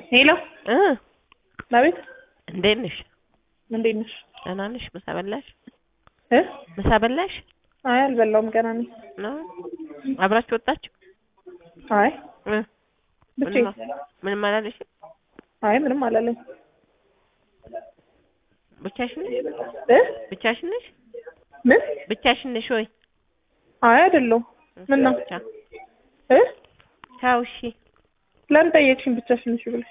ሄሎ እ አቤት እንዴት ነሽ? እንዴት ነሽ? ደህና ነሽ? ምሳ በላሽ? እ ምሳ በላሽ? አይ አልበላሁም ገና ነኝ። ነው አብራችሁ ወጣችሁ? አይ እ ብቻዬን። ምንም አላለሽም? አይ ምንም አላለኝ። ብቻሽን ነሽ? እ ብቻሽን ነሽ? ምን? ብቻሽን ነሽ ወይ? አይ አይደለሁም። ምን ነው? ቻው እ ቻው። እሺ ለምን ጠየቅሽኝ? ብቻሽን ነሽ ብለሽ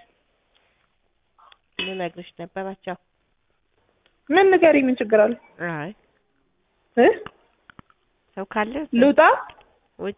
ልነግርሽ ነበረ። ቻው። ምን ንገሪ፣ ምን ችግር አለ? አይ እ ሰው ካለ ልውጣ? ውጪ።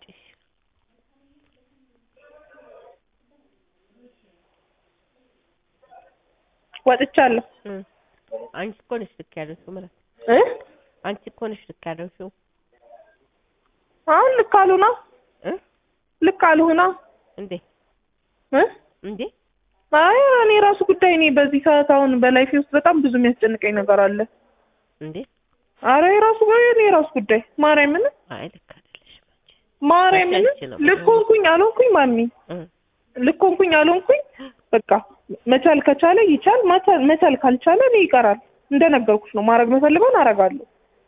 ወጥቻለሁ። እ አንቺ እኮ ነሽ ልክ ያለሽው ምረት፣ እ አንቺ እኮ ነሽ ልክ ያለሽው አሁን ልክ አልሆና እ ልክ አልሆና እንዴ እ እንዴ አይ እኔ ራሱ ጉዳይ እኔ በዚህ ሰዓት አሁን በላይፌ ውስጥ በጣም ብዙ የሚያስጨንቀኝ ነገር አለ። እንዴ አረ የራሱ እኔ የራሱ ጉዳይ ማርያምን አይ ልክ አይደለሽም አንቺ ማርያምን አንቺ ነው። ልክ ሆንኩኝ አልሆንኩኝ ማሚ እ ልክ ሆንኩኝ አልሆንኩኝ በቃ መቻል ከቻለ ይቻል መቻል መቻል ካልቻለ እኔ ይቀራል። እንደነገርኩሽ ነው። ማድረግ የምፈልገውን አደርጋለሁ።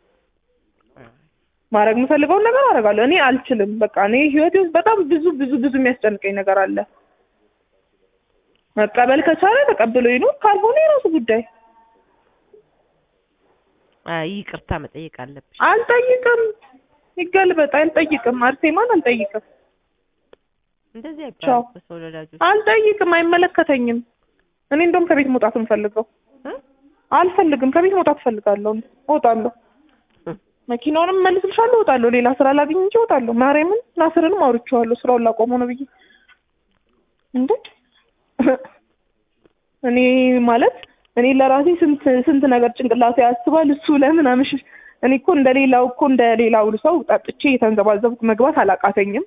ማድረግ የምፈልገውን ነገር አደርጋለሁ። እኔ አልችልም። በቃ እኔ ህይወቴ ውስጥ በጣም ብዙ ብዙ ብዙ የሚያስጨንቀኝ ነገር አለ። መቀበል ከቻለ ተቀብሎ ይኑር፣ ካልሆነ የራሱ ጉዳይ። አይ ይቅርታ መጠየቅ አለብሽ። አልጠይቅም፣ ይገልበጥ። አልጠይቅም፣ አርሴማን አልጠይቅም፣ እንደዚህ ቻው። አይባልም በሰው ወላጆች አልጠይቅም። አይመለከተኝም። እኔ እንደውም ከቤት መውጣት የምፈልገው እ አልፈልግም። ከቤት መውጣት እፈልጋለሁ። እወጣለሁ። እ መኪናውንም መልስልሻለሁ፣ እወጣለሁ። ሌላ ስራ ላግኝ እንጂ እወጣለሁ። ማርያምን ናስርንም አውርቼዋለሁ ስራውን ላቆመው ነው ብዬ እንዴ እኔ ማለት እኔ ለራሴ ስንት ስንት ነገር ጭንቅላቴ ያስባል። እሱ ለምን አምሽ እኔ እኮ እንደሌላው እኮ እንደሌላው ሰው ጠጥቼ የተንዘባዘብኩ መግባት አላቃተኝም።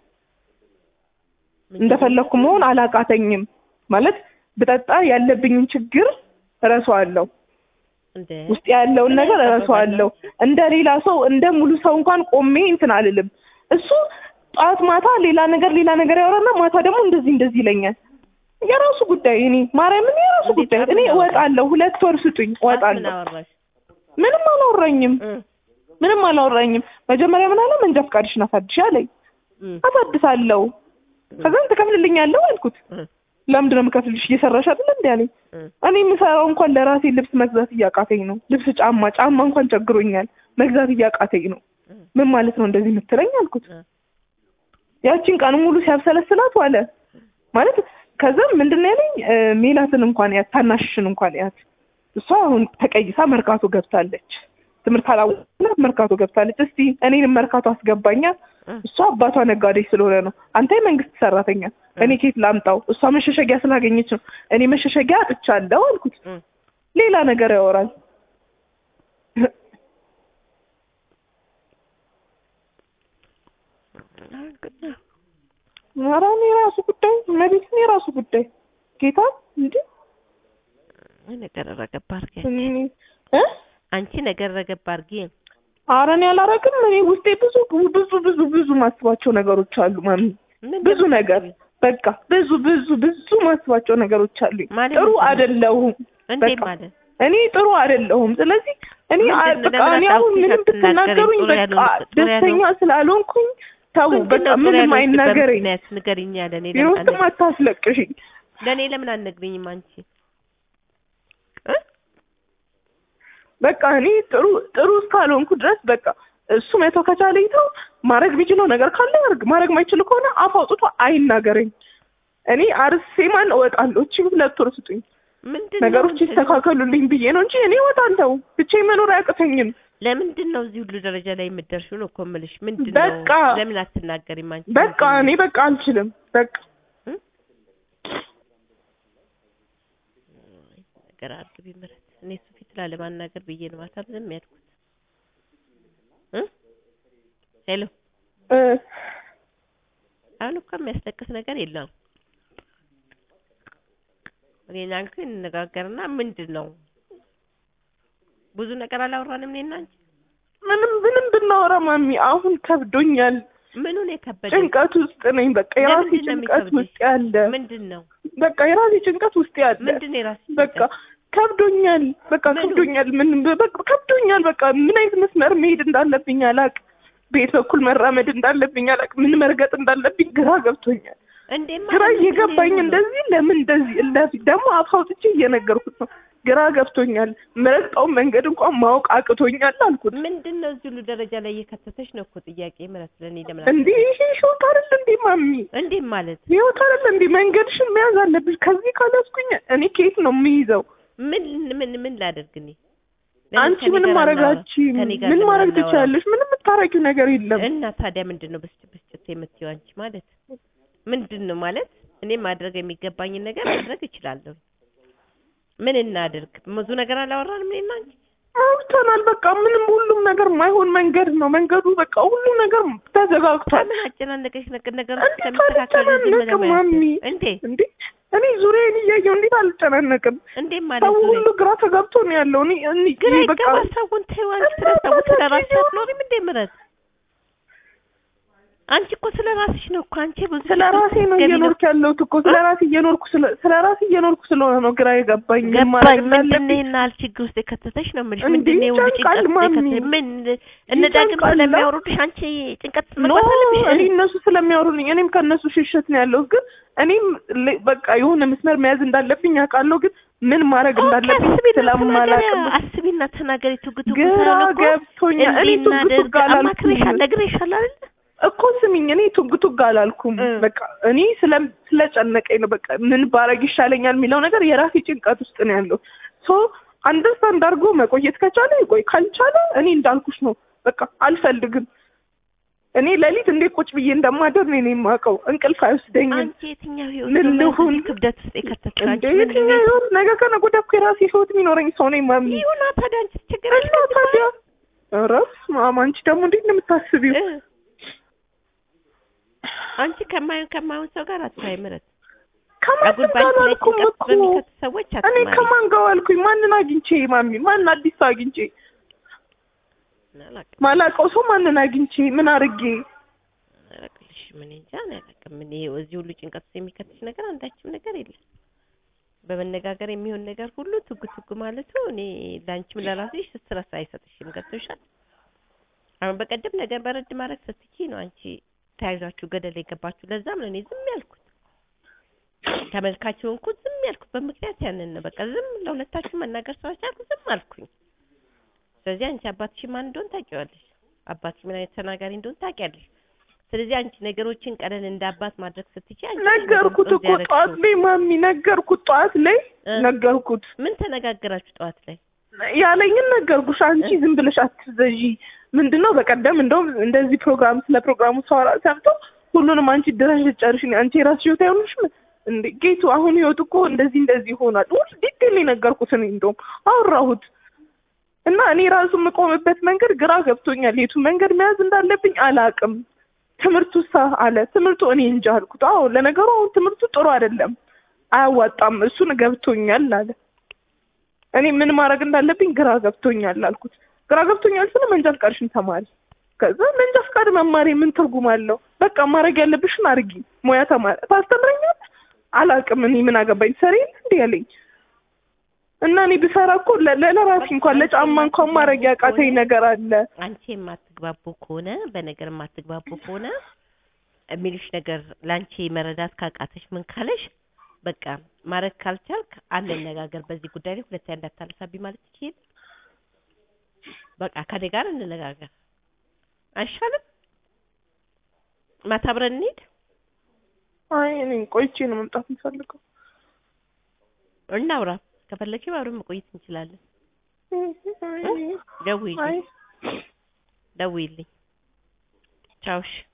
እንደፈለኩ መሆን አላቃተኝም። ማለት ብጠጣ ያለብኝን ችግር እረሳዋለሁ። እንደ ውስጥ ያለውን ነገር እረሳዋለሁ። እንደ ሌላ ሰው እንደ ሙሉ ሰው እንኳን ቆሜ እንትን አልልም። እሱ ጠዋት ማታ ሌላ ነገር ሌላ ነገር ያወራና ማታ ደግሞ እንደዚህ እንደዚህ ይለኛል። የራሱ ጉዳይ። እኔ ማርያምን የራሱ እንዴት ጉዳይ። እኔ አምን እወጣለሁ። ሁለት ወር ስጡኝ፣ ምን እወጣለሁ። አወራሽ? ምንም አላወራኝም። እ ምንም አላወራኝም። መጀመሪያ ምን አለ መንጃ ፈቃድሽን አሳድሽ አለኝ። እ አሳድሳለሁ። ከዛም ትከፍልልኛለሁ አልኩት። እ ለምንድን ነው የምከፍልልሽ? እየሰራሽ አይደል እንዴ አለኝ። እ እኔ የምሰራው እንኳን ለራሴ ልብስ መግዛት እያቃተኝ ነው። ልብስ፣ ጫማ ጫማ እንኳን ቸግሮኛል መግዛት እያቃተኝ ነው። እ ምን ማለት ነው እንደዚህ የምትለኝ አልኩት። እ ያቺን ቀን ሙሉ ሲያብሰለስላት ዋለ ማለት ከዛም ምንድን ነው ያለኝ እ ሜላትን እንኳን ያት ታናሽሽን እንኳን ያት እሷ አሁን ተቀይሳ መርካቶ ገብታለች። ትምህርት አላወቅላት መርካቶ ገብታለች። እስቲ እኔንም መርካቶ አስገባኛ። እ እሷ አባቷ ነጋዴ ስለሆነ ነው። አንተ የመንግስት ሰራተኛ፣ እኔ ኬት ላምጣው? እሷ መሸሸጊያ ስላገኘች ነው። እኔ መሸሸጊያ አጥቻለሁ አልኩት። እ ሌላ ነገር ያወራል። ኧረ እኔ የራሱ ጉዳይ መቤትን የራሱ ጉዳይ ጌታ እንዴ ነገር ረገብ አድርጊ እኔ እ አንቺ ነገር ረገብ አድርጊ። ኧረ እኔ አላረግም። እኔ ውስጤ ብዙ ብዙ ብዙ ብዙ ማስባቸው ነገሮች አሉ ማሚ፣ ምን ብዙ ነገር በቃ ብዙ ብዙ ብዙ ማስባቸው ነገሮች አሉኝ። ማለት ጥሩ ምንድን ነው? አይደለሁም። እንዴ በቃ ማለት እኔ ጥሩ አይደለሁም። ስለዚህ እኔ ምንድን አ- ነው? በቃ ለምን እኔ አሁን አታውቂኝ? ምንም አትናገሪኝ? ብትናገሩኝ ጥሩ በቃ ያልሆነ- ጥሩ ደስተኛ ያልሆነ- ስላልሆንኩኝ ተው ምንድን በቃ ነው ጥሩ ምንም ያልሆንሽ? አይናገረኝ። በምክንያት ንገሪኝ አለ። እኔ ቢሮ ለምን ውስጥም አነ- አታስለቅሽኝ። ለእኔ ለምን አልነግሪኝም አንቺ እ በቃ እኔ ጥሩ ጥሩ እስካልሆንኩ ድረስ በቃ እሱ መቶ ከቻለ ይተው። ማድረግ ቢችለው ነገር ካለ ያርግ። ማድረግ ማይችል ከሆነ አፍ አውጥቶ አይናገረኝ። እኔ አርሴማን እወጣለሁ። እቺ ሁለት ወር ስጡኝ፣ ምንድን ነው ነገሮች ምንድን ነው? ይስተካከሉልኝ ብዬ ነው እንጂ እኔ እወጣለሁ። ብቻዬን መኖር አያቅተኝም። ለምንድን ነው እዚህ ሁሉ ደረጃ ላይ የምትደርሺው ነው እኮ የምልሽ። ምንድን ነው በቃ ለምን አትናገሪም አንቺ? በቃ እኔ በቃ አልችልም። በቃ እ? ነገር አርግቢ ምረት። እኔ እሱ ፊት ላለማናገር ብዬ ነው ማታ ዝም ያልኩት። እ ሄሎ እ አሁን እኮ የሚያስለቅስ ነገር የለም። እኔና አንቺ እንነጋገርና ምንድን ነው ብዙ ነገር አላወራንም እኔና አንቺ። ምንም ምንም ብናወራ ማሚ አሁን ከብዶኛል። ምኑን የከበደ ጭንቀት ውስጥ ነኝ። በቃ የራሴ ለምንድን ነው ጭንቀት የሚከብድሽ? ውስጥ ያለ ምንድን ነው በቃ የራሴ ጭንቀት ውስጥ ያለ ምንድን ነው የራስሽ በቃ ጭንቀት? ከብዶኛል። በቃ ምኑ? ከብዶኛል። ምን በቃ ከብዶኛል። በቃ ምን አይነት መስመር መሄድ እንዳለብኝ አላቅ። ቤት በኩል መራመድ እንዳለብኝ አላቅ። ምን መርገጥ እንዳለብኝ ግራ ገብቶኛል። እንዴ ግራ ማለት እየገባኝ ምንድን ነው? እንደዚህ ለምን እንደዚህ እንደዚህ ደግሞ አፍ አውጥቼ እየነገርኩት ነው። ግራ ገብቶኛል። ምረግጠውን መንገድ እንኳን ማወቅ አቅቶኛል አልኩት። ምንድን ነው እዚህ ሁሉ ደረጃ ላይ እየከተተሽ ነው እኮ ጥያቄ ምረት ለእኔ ለምን እንዴ ይሄ ህይወት አይደል እንዴ ማሚ? እንዴ ማለት ህይወት አይደል እንዴ? መንገድሽን መያዝ አለብሽ። ከዚህ ካላስኩኝ እኔ ከየት ነው የምይዘው? ምን ምን ምን ላደርግ እኔ አንቺ ከእኔ ምንም ጋር ማድረግ አናወራ- አትችይም። ከእኔ ጋር ምን ለምን ማድረግ አናወራም? ትችያለሽ? ምንም የምታረጊው ነገር የለም። እና ታዲያ ምንድን ነው ብስጭት ብስጭት የምትይው አንቺ ማለት ምንድን ነው ማለት እኔ ማድረግ የሚገባኝን ነገር ማድረግ እችላለሁ ምን እናድርግ ብዙ ነገር አላወራንም እኔና አንቺ አውርተናል። በቃ ምንም ሁሉም ነገር ማይሆን መንገድ ነው መንገዱ። በቃ ሁሉም ነገር ተዘጋግቷል። ምን አጨናነቀሽ ነገር ነገር እንዴት እስከሚስተካከል ዝም ብለህ አልጨናነቅም ማየት ማሚ? እንዴ እንዴ እኔ ዙሪያዬን እያየሁ እንዴት አልጨናነቅም? እንዴ ማለት ሰው ዙሪያ ሁሉ ግራ ተጋብቶ ነው ያለው። እኔ እኔ ግራ በቃ ይገባ ሰውን ተይው አንቺ ስለ ሰው ስለ ራስሽ አትኖሪም እንዴ ምረት አንቺ እኮ ስለ ራስሽ ነው እኮ አንቺ ብዙ ስለ ራሴ ነው ገቢ እየኖርኩ ያለሁት እኮ ስለ ራሴ እየኖርኩ ስለ ስለ ራሴ እየኖርኩ ስለሆነ ነው ግራ የገባኝ። ምን ገባኝ ማድረግ ምንድን ነው እንዳለብኝ ይሄን ያህል ችግር ውስጥ የከተተሽ ነው የምልሽ እንዴ ምንድን ነው የሁሉ ይጨንቃል ጭንቀት ውስጥ ማሚ። የከተተሽ ምን እነ ዳግም ይጨንቃል። ስለሚያወሩልሽ አንቺ ጭንቀት ውስጥ ኖ መግባት አለብሽ እኔ እነሱ ስለሚያወሩልኝ እኔም ከእነሱ ሽሽት ነው ያለሁት። ግን እኔም ል- በቃ የሆነ መስመር መያዝ እንዳለብኝ አውቃለሁ። ግን ምን ማድረግ እንዳለብኝ አስቢና ስለማላውቅ ተናገሪ ነው። አስቢና ተናገሪ ቱግ ቱግ ግራ ሳይሆን እኮ ገብቶኛል። እኔ እንዲህ ቱግ ቱግ እናድርግ አላልኩም አማክሬሻል ነግሬሻል አይደል እኮ ስሚኝ፣ እኔ ቱግ ቱግ አላልኩም። እ። በቃ እኔ ስለ ስለጨነቀኝ ነው። በቃ ምን ባረግ ይሻለኛል የሚለው ነገር የራሴ ጭንቀት ውስጥ ነው ያለው። ሶ አንደርስታንድ አድርጎ መቆየት ከቻለ ይቆይ፣ ካልቻለ እኔ እንዳልኩሽ ነው። በቃ አልፈልግም። እኔ ሌሊት እንዴት ቁጭ ብዬ እንደማደር ነው እኔ የማውቀው። እንቅልፍ አይወስደኝም። አንቺ የትኛው ህይወት ምን ነው ልሁን? በዚህ ክብደት ውስጥ የከተትሽ እንደ አንቺ ምን የትኛው ህይወት ነገ ከነገ ወዲያ እኮ የራሴ ህይወት የሚኖረኝ ሰው ነኝ ማሚ። ይሁና ታዲያ አንቺ ችግር እና ታዲያ ኧረ በስመ አንቺ ደግሞ እንዴት ነው የምታስቢው? እ አንቺ ከማይሆን ከማይሆን ሰው ጋር አትዋይ ምረት ከማንም አጉል ጋር ባንቺ ላይ አላልኩም ጭንቀት እኮ በሚከቱ ሰዎች እኔ አትማሪ ከማን ጋር ዋልኩኝ? ማንን አግኝቼ ማሚ? ማን አዲስ ሰው አግኝቼ? አላውቅም ማላውቀው ሰው ማንን አግኝቼ ምን አድርጌ? አላውቅልሽ ምን እንጃ እኔ አላውቅም ምን ይሄ እዚህ ሁሉ ጭንቀት ውስጥ የሚከትሽ ነገር አንዳችም ነገር የለም በመነጋገር የሚሆን ነገር ሁሉ ቱግ ቱግ ማለቱ እኔ ለአንቺም ለራስሽ ስትረስ አይሰጥሽም ገብቶሻል አሁን በቀደም ነገር በረድ ማድረግ ስትችይ ነው አንቺ ተያይዟችሁ ገደል የገባችሁ ለዛም ነው እኔ ዝም ያልኩት ተመልካች ሆንኩት ዝም ያልኩት በምክንያት ያንን ነው በቃ ዝም ለሁለታችሁ መናገር ስላልቻልኩ ዝም አልኩኝ ስለዚህ አንቺ አባትሽ ማን እንደሆን ታውቂዋለሽ አባትሽ ምን አይነት ተናጋሪ እንደሆን ታውቂያለሽ ስለዚህ አንቺ ነገሮችን ቀለል እንደ አባት ማድረግ ስትችይ አንቺ ነሽ ነገርኩት ነገሩን እኮ ያደረግሽው። ጠዋት ላይ ማሚ ነገርኩት። ጠዋት ላይ እ? ነገርኩት። ምን ተነጋገራችሁ ጠዋት ላይ ያለኝን ነገርኩሽ። አንቺ ዝም ብለሽ አትዘዢ። ምንድነው በቀደም እንደውም እንደዚህ ፕሮግራም ስለ ፕሮግራሙ ሳወራ ሰምቶ ሁሉንም አንቺ ድረሽ ጨርሽ አንቺ የራስሽ ህይወት አይሆንሽም እንዴ ጌቱ አሁን ህይወት እኮ እንደዚህ እንደዚህ ሆኗል። ሁሉ ዲቴል ነገርኩት። እኔ እንደውም አወራሁት እና እኔ ራሱ የምቆምበት መንገድ ግራ ገብቶኛል። የቱ መንገድ መያዝ እንዳለብኝ አላቅም። ትምህርቱ ሳ አለ ትምህርቱ እኔ እንጃ አልኩት። አዎ ለነገሩ አሁን ትምህርቱ ጥሩ አይደለም፣ አያዋጣም። እሱን ገብቶኛል አለ። እኔ ምን ማድረግ እንዳለብኝ ግራ ገብቶኛል አልኩት። ግራ ገብቶኛል ስለ መንጃ ፍቃድሽን ተማሪ። ከዛ መንጃ ፍቃድ መማሪ ምን ትርጉም አለው? በቃ ማድረግ ያለብሽን አድርጊ። ሙያ ተማሪ ታስተምረኛለሽ? አላቅም። እኔ ምን አገባኝ? ሰሪ እንዲህ ያለኝ እና እኔ ብሰራ እኮ ለ- ለራሴ እንኳን ለጫማ እንኳን ማድረግ ያቃተኝ ነገር አለ። አንቺ የማትግባቡ ከሆነ በነገር የማትግባቡ ከሆነ የሚልሽ ነገር ለአንቺ መረዳት ካቃተሽ ምን ካለሽ በቃ ማድረግ ካልቻልክ አንነጋገር በዚህ ጉዳይ ላይ ሁለተኛ እንዳታነሳብኝ ማለት ትችል በቃ ከኔ ጋር እንነጋገር አይሻልም ማታ አብረን እንሂድ አይ እኔ ቆይቼ ነው መምጣት የምፈልገው። እናውራ ከፈለግሽም አብረን መቆየት እንችላለን አይ ደውይልኝ አይ ደውይልኝ ቻውሽ